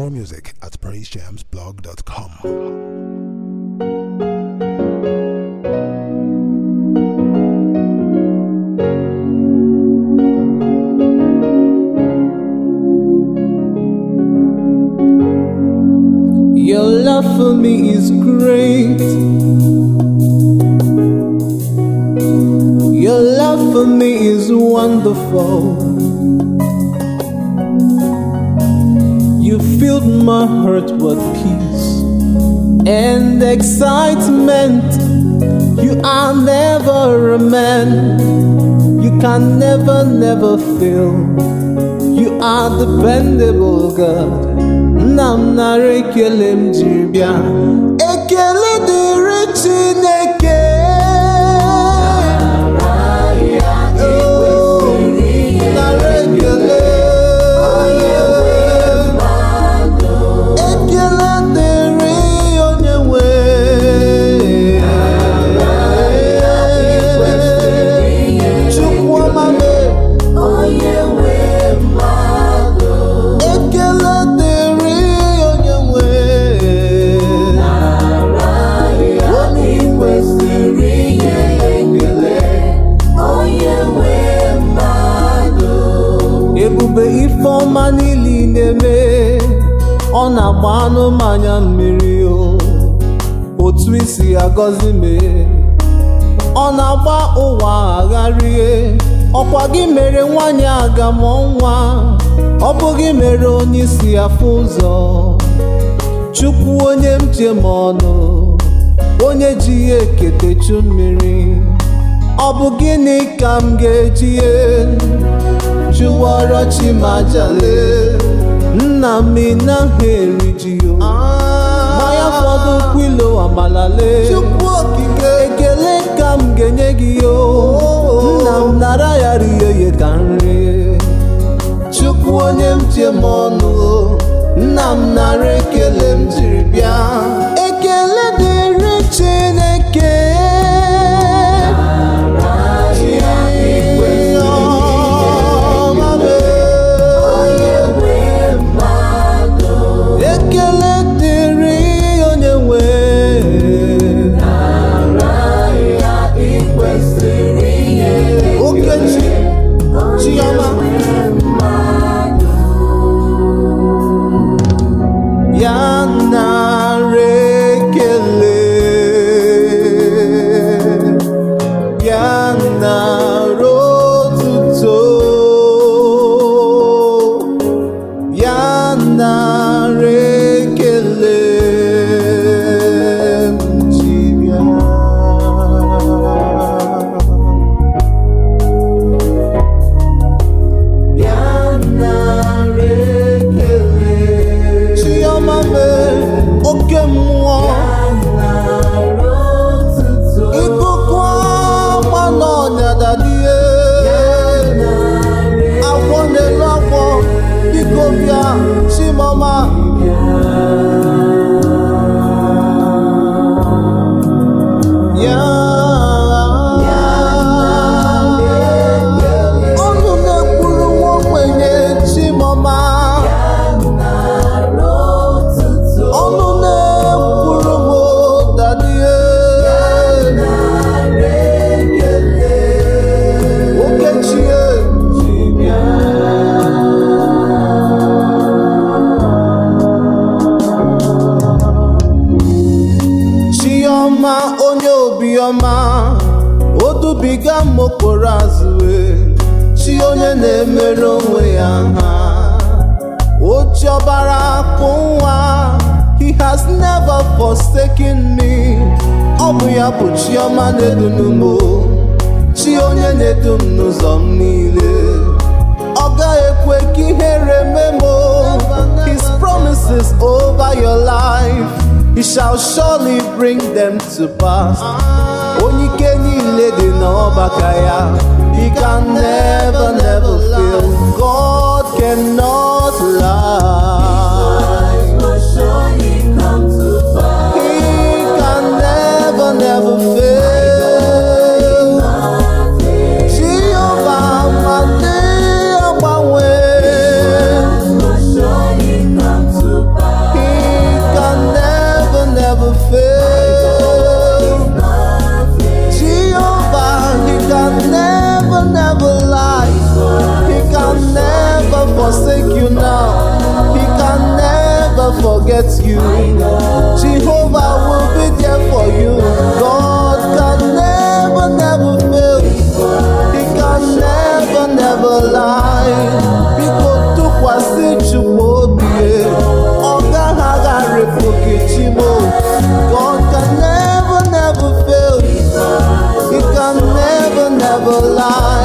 More music at praisejamsblog.com. Your love for me is great. Your love for me is wonderful. You filled my heart with peace and excitement. You are never a man. You can never, never fail. You are dependable, God. Nna m nara ekele m jiri bịa. Ekele dịrị Chineke. Oh, nara ekele. Ekele dịrị onye nwe. Chukwu ọma mee. Ekele dịrị onye nwe onye kwesịrị inye ekele ebube ife ọma niile ị na-eme ọ na-agba anụmanya mmiri o otu isi agọzi mee ọ na-agba ụwa agharịe ọkwa gị mere nwanyị aga mụọ nwa ọ bụ gị mere onye isi afụ ụzọ chukwu onye m ji m ọnụ onye ji ya eketechu mmiri ọ bụ gịnị ka m ga-eji ye chụwara chimajale nna m ị naghị eri ji o mmanya fọdụ kwilo amalale chukwu okike ekele ka m ga-enye gị o nna m nara ya rie ya ka nri chukwu onye m ji m ọnụ nna m nara ekele m jiri bịa ekele dịrị chineke Ọma mee. ekele dịrị onye nwe okechi chioma ya nara ekele ya nara otuto ya nara ekele m ji bịa. Chioma mee oke mmụọ ikuku agba n'ọnya dadie agwọ n'elu agwọ biko bịa chimọma ya ọnụ na-ekwuru nwa ogbenye chimọma ọnụ na-ekwuru m dadie okechie chiọma onye obiọma odubiga m okporo azụ chi onye na-emere onwe ya ha oji ọbara akpụ nwa he has never forsaken me ọ bụ ya bụ chiọma na-edunu m chi onye na-edu m n'ụzọ m niile ọ gaghị ekwe ka ihere mee m his promises over your life he shall surely bring them to pass onye ike niile dị n'ọbaka ya he can never never fail God cannot lie he can never never fail Jehovah ma dị agbanwe forget you. Jehovah will be there for you. God can never, never fail. He can never, never lie. Biko tụkwasị Chukwu obi ọ gaghị agharịpụ gị chimo. God can never, never fail. He can never, never lie.